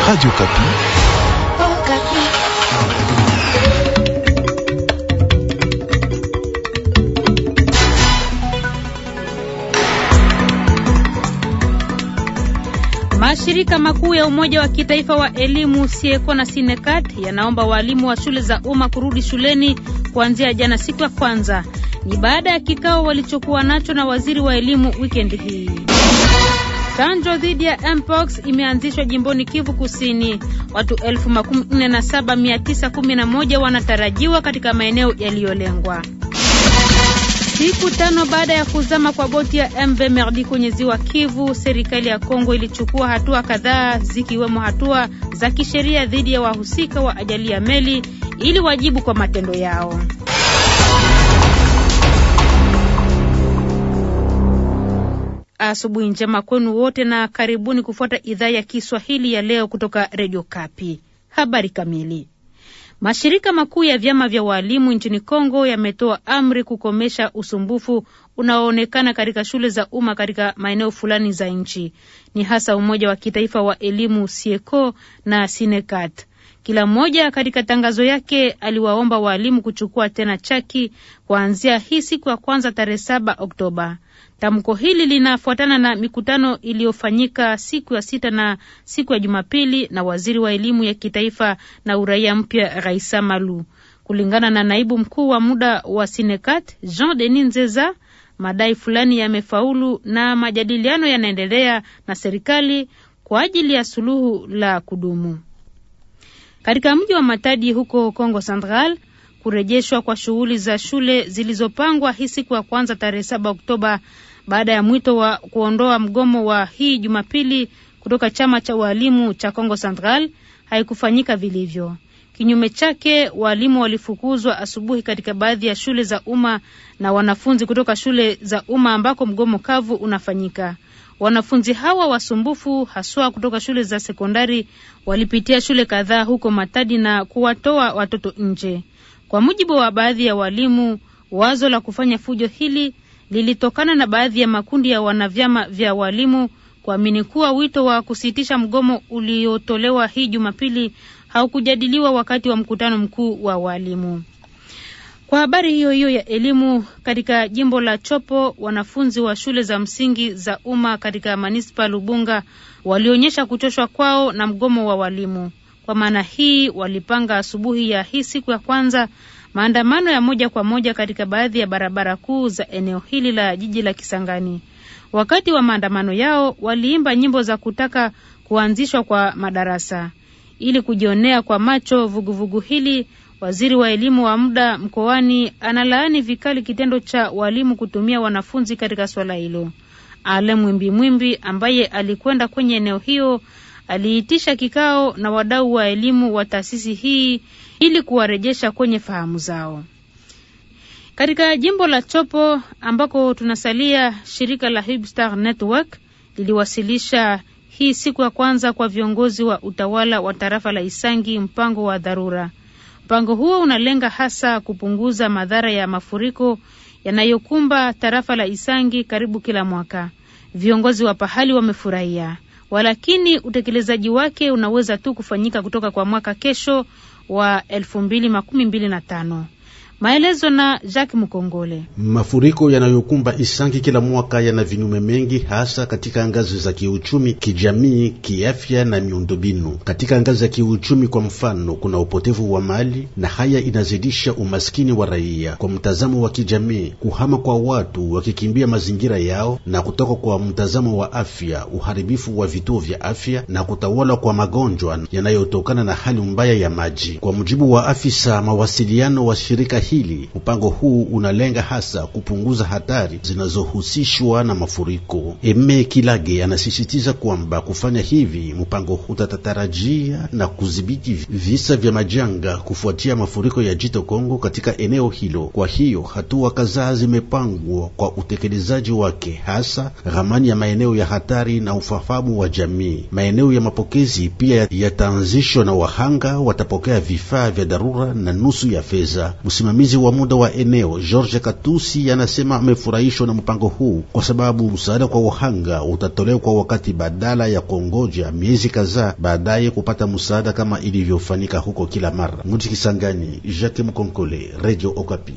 Radio Kapi. Oh, Kapi. Mashirika makuu ya Umoja wa Kitaifa wa Elimu Sieko na Sinekat yanaomba walimu wa shule za umma kurudi shuleni kuanzia jana siku ya kwanza. Ni baada ya kikao walichokuwa nacho na waziri wa elimu wikendi hii. Chanjo dhidi ya mpox imeanzishwa jimboni Kivu Kusini. Watu elfu makumi nne na saba mia tisa kumi na moja wanatarajiwa katika maeneo yaliyolengwa. Siku tano baada ya kuzama kwa boti ya MV Merdi kwenye ziwa Kivu, serikali ya Kongo ilichukua hatua kadhaa zikiwemo hatua za kisheria dhidi ya wahusika wa ajali ya meli ili wajibu kwa matendo yao. Asubuhi njema kwenu wote na karibuni kufuata idhaa ya Kiswahili ya leo kutoka Redio Kapi. Habari kamili. Mashirika makuu ya vyama vya waalimu nchini Kongo yametoa amri kukomesha usumbufu unaoonekana katika shule za umma katika maeneo fulani za nchi. Ni hasa Umoja wa Kitaifa wa Elimu Sieko na Sinekat. Kila mmoja katika tangazo yake aliwaomba waalimu kuchukua tena chaki kuanzia hii siku ya kwanza tarehe saba Oktoba. Tamko hili linafuatana na mikutano iliyofanyika siku ya sita na siku ya Jumapili na waziri wa elimu ya kitaifa na uraia mpya Raisa Malu. Kulingana na naibu mkuu wa muda wa Sinekat Jean Denis Nzeza, madai fulani yamefaulu na majadiliano yanaendelea na serikali kwa ajili ya suluhu la kudumu. Katika mji wa Matadi huko Kongo Central, kurejeshwa kwa shughuli za shule zilizopangwa hii siku ya kwanza tarehe saba Oktoba baada ya mwito wa kuondoa mgomo wa hii Jumapili kutoka chama cha walimu cha Kongo Central haikufanyika vilivyo. Kinyume chake, walimu walifukuzwa asubuhi katika baadhi ya shule za umma na wanafunzi kutoka shule za umma ambako mgomo kavu unafanyika. Wanafunzi hawa wasumbufu haswa kutoka shule za sekondari walipitia shule kadhaa huko Matadi na kuwatoa watoto nje. Kwa mujibu wa baadhi ya walimu, wazo la kufanya fujo hili lilitokana na baadhi ya makundi ya wanavyama vya walimu kuamini kuwa wito wa kusitisha mgomo uliotolewa hii Jumapili haukujadiliwa wakati wa mkutano mkuu wa walimu. Kwa habari hiyo hiyo ya elimu, katika jimbo la Chopo, wanafunzi wa shule za msingi za umma katika manispa Lubunga walionyesha kuchoshwa kwao na mgomo wa walimu. Kwa maana hii, walipanga asubuhi ya hii siku ya kwanza maandamano ya moja kwa moja katika baadhi ya barabara kuu za eneo hili la jiji la Kisangani. Wakati wa maandamano yao, waliimba nyimbo za kutaka kuanzishwa kwa madarasa. Ili kujionea kwa macho vuguvugu vugu hili, waziri wa elimu wa muda mkoani analaani vikali kitendo cha walimu kutumia wanafunzi katika swala hilo. Ale Mwimbi Mwimbi ambaye alikwenda kwenye eneo hiyo aliitisha kikao na wadau wa elimu wa taasisi hii ili kuwarejesha kwenye fahamu zao. Katika jimbo la Chopo ambako tunasalia, shirika la Hibstar Network liliwasilisha hii siku ya kwanza kwa viongozi wa utawala wa tarafa la Isangi mpango wa dharura. Mpango huo unalenga hasa kupunguza madhara ya mafuriko yanayokumba tarafa la Isangi karibu kila mwaka. Viongozi wa pahali wamefurahia, walakini utekelezaji wake unaweza tu kufanyika kutoka kwa mwaka kesho wa elfu mbili makumi mbili na tano. Maelezo na Jacques Mukongole. Mafuriko yanayokumba Isangi kila mwaka yana vinyume mengi, hasa katika ngazi za kiuchumi, kijamii, kiafya na miundombinu. Katika ngazi za kiuchumi, kwa mfano, kuna upotevu wa mali na haya inazidisha umaskini wa raia. Kwa mtazamo wa kijamii, kuhama kwa watu wakikimbia mazingira yao, na kutoka kwa mtazamo wa afya, uharibifu wa vituo vya afya na kutawala kwa magonjwa yanayotokana na hali mbaya ya maji. Kwa mujibu wa afisa mawasiliano wa shirika hili mpango huu unalenga hasa kupunguza hatari zinazohusishwa na mafuriko. Eme Kilage anasisitiza kwamba kufanya hivi mpango utatatarajia na kudhibiti visa vya majanga kufuatia mafuriko ya Jito Kongo katika eneo hilo. Kwa hiyo hatua kadhaa zimepangwa kwa utekelezaji wake, hasa ramani ya maeneo ya hatari na ufahamu wa jamii. Maeneo ya mapokezi pia yataanzishwa na wahanga watapokea vifaa vya dharura na nusu ya fedha. Msimamizi Msimamizi wa muda wa eneo George Katusi anasema amefurahishwa na mpango huu kwa sababu msaada kwa wahanga utatolewa kwa wakati badala ya kuongoja miezi kadhaa baadaye kupata msaada kama ilivyofanyika huko kila mara. Mji Kisangani, Jacques Mkonkole, Radio Okapi.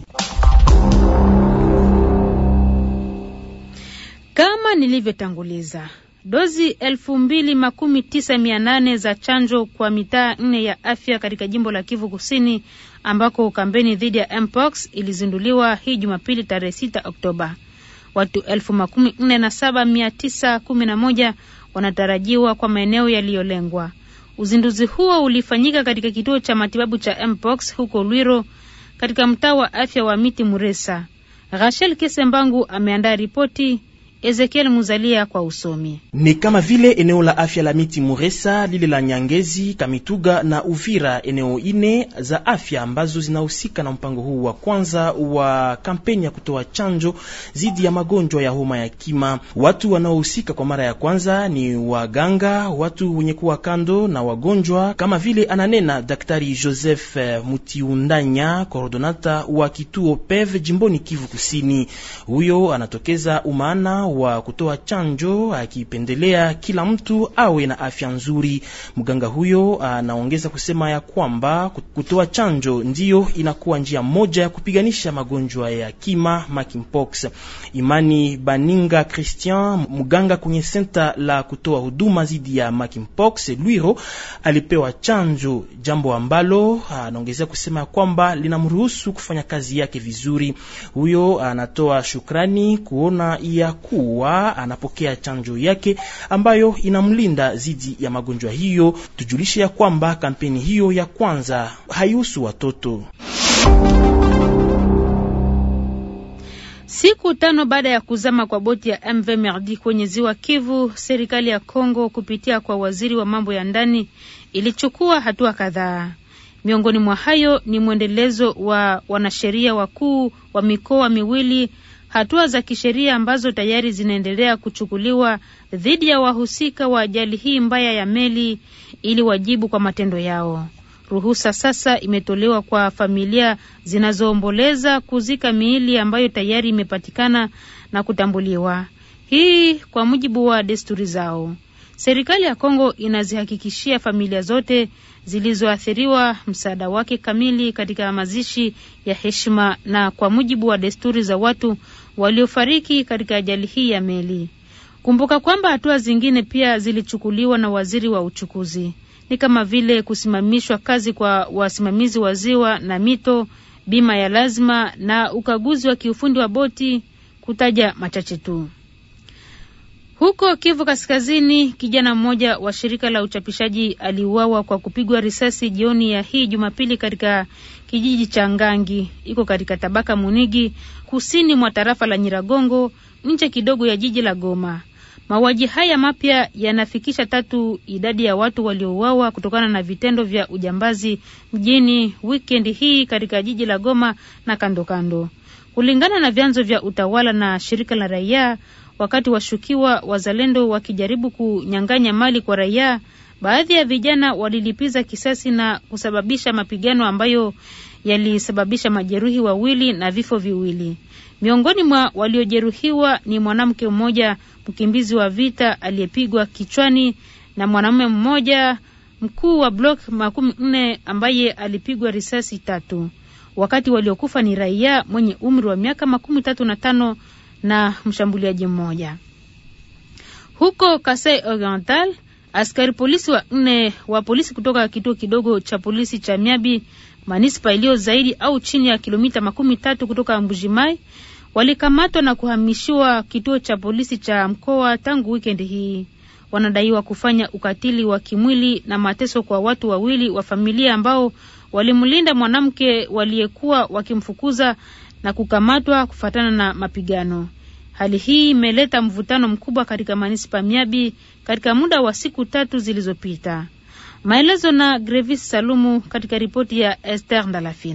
Kama nilivyotanguliza, dozi elfu mbili makumi tisa mia nane za chanjo kwa mitaa nne ya afya katika jimbo la Kivu Kusini ambako kampeni dhidi ya mpox ilizinduliwa hii Jumapili tarehe sita Oktoba. Watu elfu makumi nne na saba mia tisa kumi na moja wanatarajiwa kwa maeneo yaliyolengwa. Uzinduzi huo ulifanyika katika kituo cha matibabu cha mpox huko Lwiro katika mtaa wa afya wa Miti Muresa. Rachel Kesembangu ameandaa ripoti. Ezekiel Muzalia kwa usomi. Ni kama vile eneo la afya la Miti Muresa, lile la Nyangezi, Kamituga na Uvira, eneo ine za afya ambazo zinahusika na mpango huu wa kwanza wa kampeni ya kutoa chanjo dhidi ya magonjwa ya homa ya kima. Watu wanaohusika kwa mara ya kwanza ni waganga, watu wenye kuwa kando na wagonjwa, kama vile ananena Daktari Joseph Mutiundanya, koordonata wa kituo PEV jimboni Kivu Kusini. Huyo anatokeza umaana wa kutoa chanjo akipendelea kila mtu awe na afya nzuri. Mganga huyo anaongeza kusema ya kwamba kutoa chanjo ndiyo inakuwa njia moja ya kupiganisha magonjwa ya kima monkeypox. Imani Baninga Christian, mganga kwenye senta la kutoa huduma dhidi ya monkeypox Lwiro, alipewa chanjo, jambo ambalo anaongezea kusema ya kwamba linamruhusu kufanya kazi yake vizuri. Huyo anatoa shukrani kuona ya kuwa anapokea chanjo yake ambayo inamlinda dhidi ya magonjwa hiyo. Tujulishe ya kwamba kampeni hiyo ya kwanza haihusu watoto. Siku tano baada ya kuzama kwa boti ya MV Merdi kwenye ziwa Kivu, serikali ya Kongo kupitia kwa waziri wa mambo ya ndani ilichukua hatua kadhaa. Miongoni mwa hayo ni mwendelezo wa wanasheria wakuu wa mikoa miwili hatua za kisheria ambazo tayari zinaendelea kuchukuliwa dhidi ya wahusika wa ajali hii mbaya ya meli ili wajibu kwa matendo yao. Ruhusa sasa imetolewa kwa familia zinazoomboleza kuzika miili ambayo tayari imepatikana na kutambuliwa, hii kwa mujibu wa desturi zao. Serikali ya Kongo inazihakikishia familia zote zilizoathiriwa msaada wake kamili katika mazishi ya heshima na kwa mujibu wa desturi za watu waliofariki katika ajali hii ya meli. Kumbuka kwamba hatua zingine pia zilichukuliwa na waziri wa uchukuzi, ni kama vile kusimamishwa kazi kwa wasimamizi wa ziwa na mito, bima ya lazima na ukaguzi wa kiufundi wa boti, kutaja machache tu. Huko Kivu Kaskazini, kijana mmoja wa shirika la uchapishaji aliuawa kwa kupigwa risasi jioni ya hii Jumapili katika kijiji cha Ngangi, iko katika tabaka Munigi, kusini mwa tarafa la Nyiragongo, nje kidogo ya jiji la Goma. Mauaji haya mapya yanafikisha tatu idadi ya watu waliouawa kutokana na vitendo vya ujambazi mjini wikendi hii katika jiji la Goma na kando kando, kulingana na vyanzo vya utawala na shirika la raia wakati washukiwa wazalendo wakijaribu kunyang'anya mali kwa raia, baadhi ya vijana walilipiza kisasi na kusababisha mapigano ambayo yalisababisha majeruhi wawili na vifo viwili. Miongoni mwa waliojeruhiwa ni mwanamke mmoja mkimbizi wa vita aliyepigwa kichwani na mwanamume mmoja mkuu wa blok makumi nne ambaye alipigwa risasi tatu, wakati waliokufa ni raia mwenye umri wa miaka makumi tatu na tano na mshambuliaji mmoja. Huko Kasai Oriental, askari polisi wa nne wa polisi kutoka kituo kidogo cha polisi cha Miabi, manispa iliyo zaidi au chini ya kilomita makumi tatu kutoka Mbujimai, walikamatwa na kuhamishiwa kituo cha polisi cha mkoa tangu wikendi hii. Wanadaiwa kufanya ukatili wa kimwili na mateso kwa watu wawili wa familia ambao walimlinda mwanamke waliyekuwa wakimfukuza na kukamatwa kufuatana na mapigano. Hali hii imeleta mvutano mkubwa katika manispa Miabi katika muda wa siku tatu zilizopita. Maelezo na Grevis Salumu katika ripoti ya Esther Ndalafina.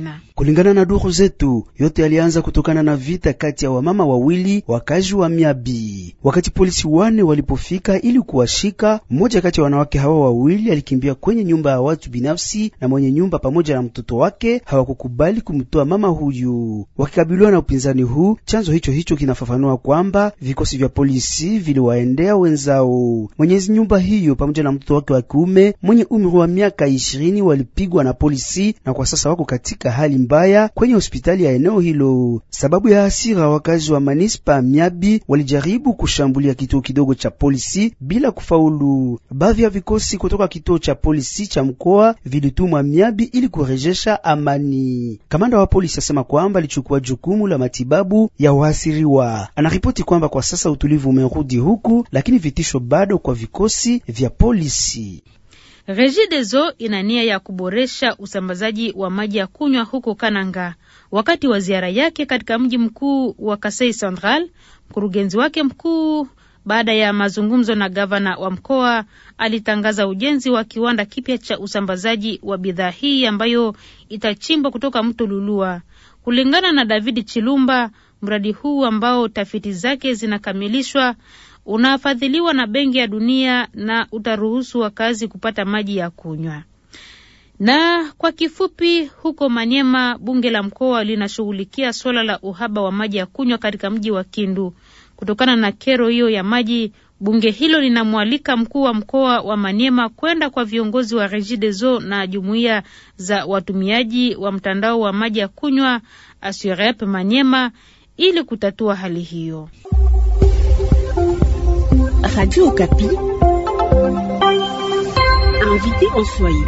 Kulingana na duru zetu, yote yalianza kutokana na vita kati ya wamama wawili wakazi wa Miabi. Wakati polisi wane walipofika ili kuwashika, mmoja kati ya wanawake hawa wawili alikimbia kwenye nyumba ya watu binafsi, na mwenye nyumba pamoja na mtoto wake hawakukubali kumtoa mama huyu. Wakikabiliwa na upinzani huu, chanzo hicho hicho kinafafanua kwamba vikosi vya polisi viliwaendea wenzao. Mwenyezi nyumba hiyo pamoja na mtoto wake wa kiume mwenye umri wa miaka ishirini walipigwa na polisi na kwa sasa wako katika hali mbaya kwenye hospitali ya eneo hilo. Sababu ya hasira, wakazi wa manispa Miabi walijaribu kushambulia kituo kidogo cha polisi bila kufaulu. Baadhi ya vikosi kutoka kituo cha polisi cha mkoa vilitumwa Miabi ili kurejesha amani. Kamanda wa polisi asema kwamba alichukua jukumu la matibabu ya wahasiriwa. Anaripoti kwamba kwa sasa utulivu umerudi huku, lakini vitisho bado kwa vikosi vya polisi. Regideso ina nia ya kuboresha usambazaji wa maji ya kunywa huko Kananga. Wakati wa ziara yake katika mji mkuu wa Kasai Central, mkurugenzi wake mkuu, baada ya mazungumzo na gavana wa mkoa, alitangaza ujenzi wa kiwanda kipya cha usambazaji wa bidhaa hii ambayo itachimbwa kutoka mto Lulua. Kulingana na David Chilumba, mradi huu ambao tafiti zake zinakamilishwa unafadhiliwa na Benki ya Dunia na utaruhusu wakazi kupata maji ya kunywa. Na kwa kifupi, huko Manyema, bunge la mkoa linashughulikia suala la uhaba wa maji ya kunywa katika mji wa Kindu. Kutokana na kero hiyo ya maji, bunge hilo linamwalika mkuu wa mkoa wa Manyema kwenda kwa viongozi wa Regideso na jumuiya za watumiaji wa mtandao wa maji ya kunywa Asurep Manyema ili kutatua hali hiyo. Radio Okapi. Invité en Swahili.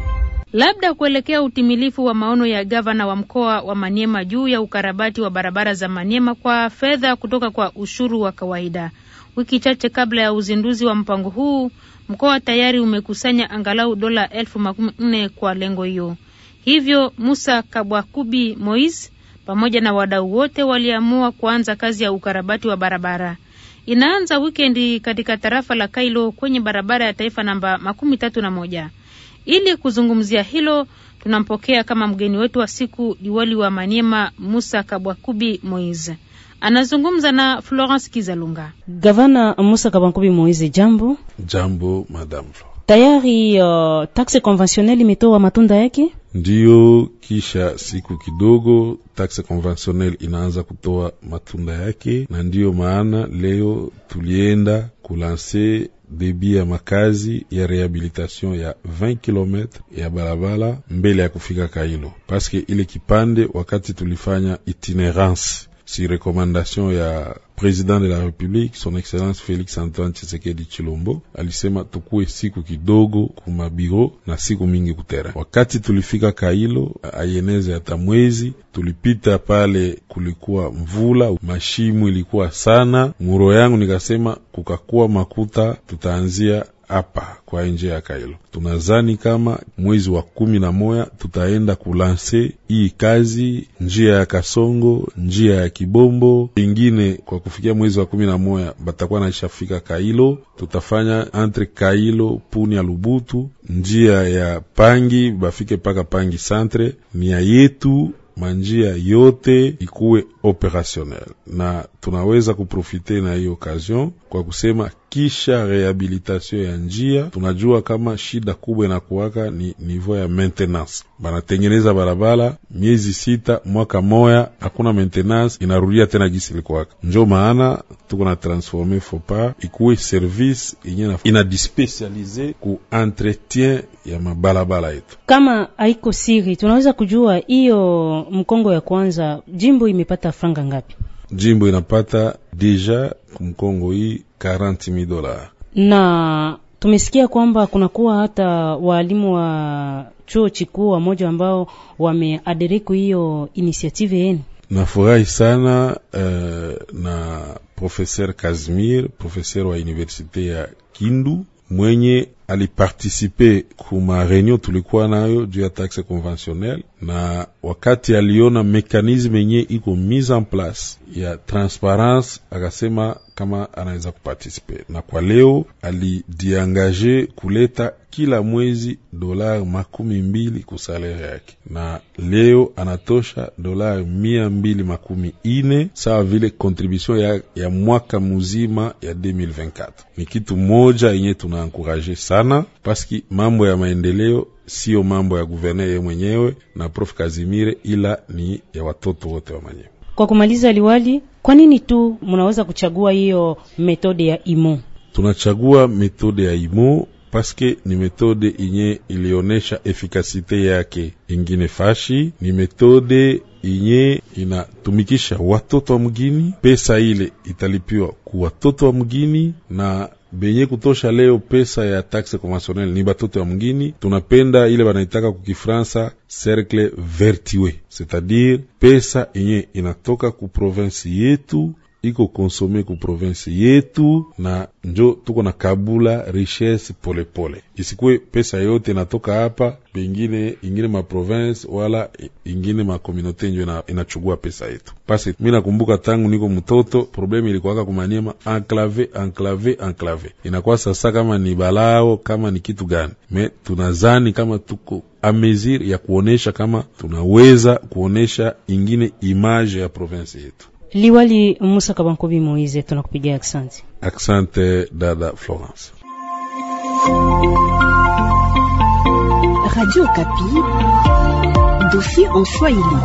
Labda kuelekea utimilifu wa maono ya gavana wa mkoa wa Maniema juu ya ukarabati wa barabara za Maniema kwa fedha kutoka kwa ushuru wa kawaida. Wiki chache kabla ya uzinduzi wa mpango huu, mkoa tayari umekusanya angalau dola elfu makumi nne kwa lengo hiyo. Hivyo Musa Kabwakubi Moise pamoja na wadau wote waliamua kuanza kazi ya ukarabati wa barabara. Inaanza wikendi katika tarafa la Kailo kwenye barabara ya taifa namba makumi tatu na moja. Ili kuzungumzia hilo, tunampokea kama mgeni wetu wa siku diwali wa Maniema Musa Kabwakubi Moise. Anazungumza na Florence Kizalunga. Gavana Musa Kabwakubi Moise, jambo. Jambo madam Flo. Tayari uh, taxe conventionnelle imetoa matunda yake? Ndiyo, kisha siku kidogo taxe conventionnelle inaanza kutoa matunda yake, na ndiyo maana leo tulienda kulanse debi ya makazi ya rehabilitation ya 20 km ya barabara mbele ya kufika Kailo, paske ile kipande wakati tulifanya itinerance si recommandation ya president de la republique son excellence Felix Antoine Tshisekedi Chilombo alisema tukuwe siku kidogo kumabiro na siku mingi kutera. Wakati tulifika Kailo ayeneze hata mwezi, tulipita pale, kulikuwa mvula, mashimu ilikuwa sana. Muro yangu nikasema kukakuwa makuta, tutaanzia hapa kwa nje ya Kailo. Tunazani kama mwezi wa kumi na moya tutaenda kulanse hii kazi njia ya Kasongo, njia ya Kibombo ingine. Kwa kufikia mwezi wa kumi na moya batakuwa naishafika Kailo. Tutafanya entre Kailo Punia Lubutu, njia ya Pangi bafike mpaka Pangi centre. Nia yetu manjia yote ikuwe operationnel na tunaweza kuprofite na hiyo occasion kwa kusema kisha rehabilitation ya njia, tunajua kama shida kubwa inakuwaka ni niveau ya maintenance. Banatengeneza barabara miezi sita mwaka moya, hakuna maintenance, inarudia tena gisi ilikuwaka. Njo maana tuko na transforme fopa ikuwe service yenye ina dispesialize ku entretien ya mabalabala yetu. Kama haiko siri, tunaweza kujua hiyo mkongo ya kwanza jimbo imepata franga ngapi? Jimbo inapata deja kumkongo hii 40000 dola, na tumesikia kwamba kunakuwa hata waalimu wa chuo chikuu wamoja ambao wameaderiki hiyo initiative yenu. Nafurahi sana uh, na professeur Kazimir professeur wa universite ya Kindu mwenye alipartisipe kuma reunion tulikuwa nayo juu ya taxe conventionnel, na wakati aliona mekanisme yenye iko mise en place ya transparence, akasema kama anaweza kupartisipe, na kwa leo alidiangaje kuleta kila mwezi dolari makumi mbili kusalere yake, na leo anatosha dolari mia mbili makumi ine sawa vile contribution ya, ya mwaka muzima ya 2024. Ni kitu moja yenye tunaankuraje sana paski mambo ya maendeleo sio mambo ya guverner ye mwenyewe na Prof Kazimire, ila ni ya watoto wote wa Manyema. Kwa kumaliza, liwali, kwa nini tu mnaweza kuchagua hiyo metode ya IMO? Tunachagua metode ya IMO paske ni metode inye ilionesha efikasite yake ingine fashi, ni metode inye inatumikisha watoto wa mgini. Pesa ile italipiwa ku watoto wa mgini na benye kutosha leo pesa ya taxe conventionnelle ni batoto ya mgini. Tunapenda ile banaitaka kukifransa cercle vertueux, c'est-à-dire pesa inye inatoka ku province yetu iko konsome ku province yetu, na njo tuko na kabula richesse polepole, isikuwe pesa yote inatoka hapa bengine ingine ma province wala ingine ma communauté njo inachugua pesa yetu. Pasi mi nakumbuka tangu niko mtoto probleme ilikuwaka kumaniema enclave enclave enclave, inakuwa sasa kama ni balao kama ni kitu gani, me tunazani kama tuko a mesure ya kuonesha kama tunaweza kuonesha ingine image ya province yetu. Liwali Musa Kabankobi Moize, tunakupigia aksanti. Aksante dada Florence. Radio Kapi, dossier en Swahili.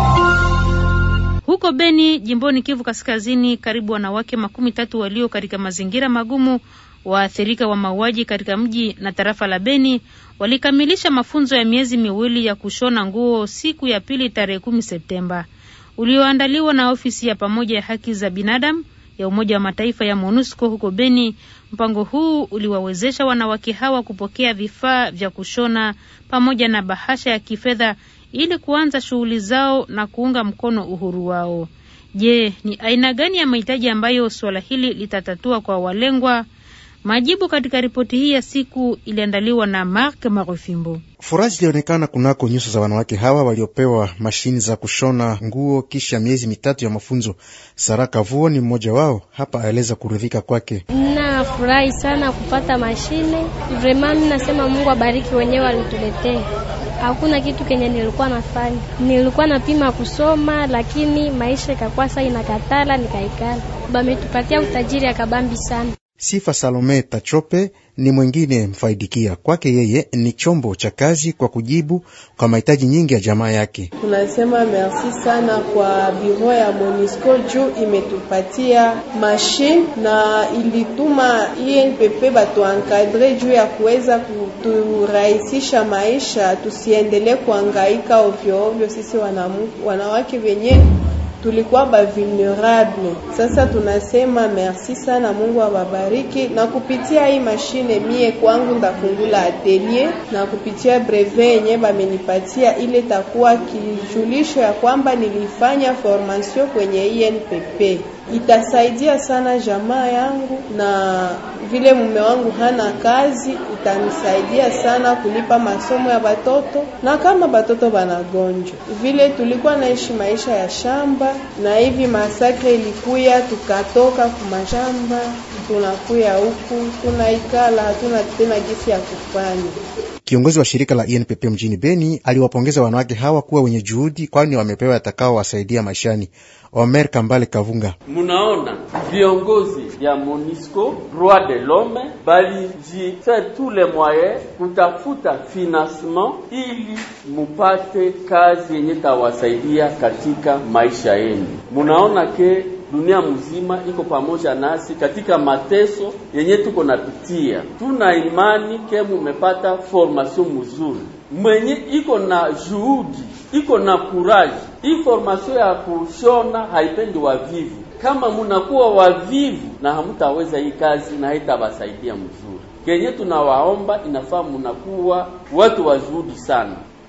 Huko Beni, jimboni Kivu Kaskazini, karibu wanawake makumi tatu walio katika mazingira magumu waathirika wa mauaji katika mji na tarafa la Beni walikamilisha mafunzo ya miezi miwili ya kushona nguo siku ya pili tarehe kumi Septemba ulioandaliwa na ofisi ya pamoja ya haki za binadamu ya Umoja wa Mataifa ya MONUSCO huko Beni. Mpango huu uliwawezesha wanawake hawa kupokea vifaa vya kushona pamoja na bahasha ya kifedha ili kuanza shughuli zao na kuunga mkono uhuru wao. Je, ni aina gani ya mahitaji ambayo suala hili litatatua kwa walengwa? Majibu katika ripoti hii ya siku iliandaliwa na Mark Marofimbo. Furaha zilionekana kunako nyuso za wanawake hawa waliopewa mashini za kushona nguo kisha miezi mitatu ya mafunzo. Saraka Vuo ni mmoja wao, hapa aeleza kuridhika kwake. Nafurahi sana kupata mashine vrema, mi nasema Mungu abariki wenyewe walituletea. Hakuna kitu kenye nilikuwa nafanya, nilikuwa napima kusoma, lakini maisha ikakuwa saa inakatala, nikaikala. Bametupatia utajiri akabambi sana. Sifa Salome Tachope ni mwingine mfaidikia. Kwake yeye ni chombo cha kazi kwa kujibu kwa mahitaji nyingi ya jamaa yake. Tunasema merci sana kwa biro ya Monisco juu imetupatia mashine na ilituma INPP batuankadre juu ya kuweza kuturahisisha maisha, tusiendelee kuangaika ovyo ovyo sisi wanamuku, wanawake wenye tulikuwa ba vulnerable. Sasa tunasema merci sana, Mungu awabariki. Na kupitia hii mashine mie kwangu ndafungula atelier, na kupitia brevet yenye bamenipatia, ile takuwa kijulisho ya kwamba nilifanya formation kwenye INPP. Itasaidia sana jamaa yangu, na vile mume wangu hana kazi, itanisaidia sana kulipa masomo ya batoto, na kama batoto banagonjwa, vile tulikuwa naishi maisha ya shamba, na hivi masakre ilikuya, tukatoka kumashamba, tunakuya huku, tunaikala, hatuna tena gisi ya kufanya. Kiongozi wa shirika la INPP mjini Beni aliwapongeza wanawake hawa kuwa wenye juhudi, kwani wamepewa yatakao wasaidia maishani. Omer Kambale Kavunga: munaona viongozi ya Monisco droit de l'homme balijifaire tous les moyens kutafuta financement ili mupate kazi yenye tawasaidia katika maisha yenu. Munaona ke dunia mzima iko pamoja nasi katika mateso yenye tuko napitia. Tuna imani ke mumepata formation mzuri, mwenye iko na juhudi, iko na kuraji. Hii formation ya kushona haipendi wavivu. Kama munakuwa wavivu na hamutaweza hii kazi na haitabasaidia mzuri. Kenye tunawaomba inafaa munakuwa watu wa juhudi sana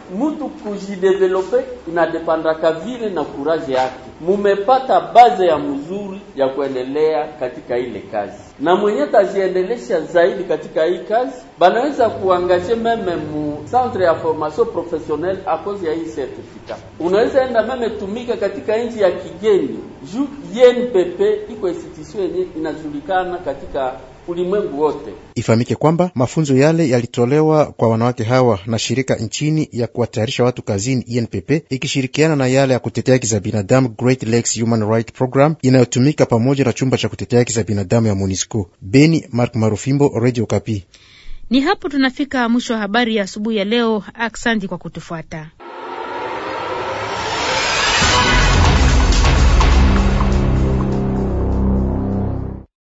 mutu kujidevelope inadepandaka vile na kuraje yake. Mumepata baze ya mzuri ya kuendelea katika ile kazi, na mwenye tajiendelesha zaidi katika hii kazi banaweza kuangaje meme mu centre ya formation professionnelle a cause ya hii certificat. Unaweza enda meme tumika katika nchi ya kigeni juu INPP iko institution yenye inajulikana katika ulimwengu wote. Ifahamike kwamba mafunzo yale yalitolewa kwa wanawake hawa na shirika nchini ya kuwatayarisha watu kazini INPP ikishirikiana na yale ya kutetea haki za binadamu Great Lakes Human Rights Program inayotumika pamoja na chumba cha kutetea haki za binadamu ya MONUSCO. Beni, Mark Marufimbo, Radio Kapi. Ni hapo tunafika mwisho wa habari ya asubuhi ya leo. Aksanti kwa kutufuata.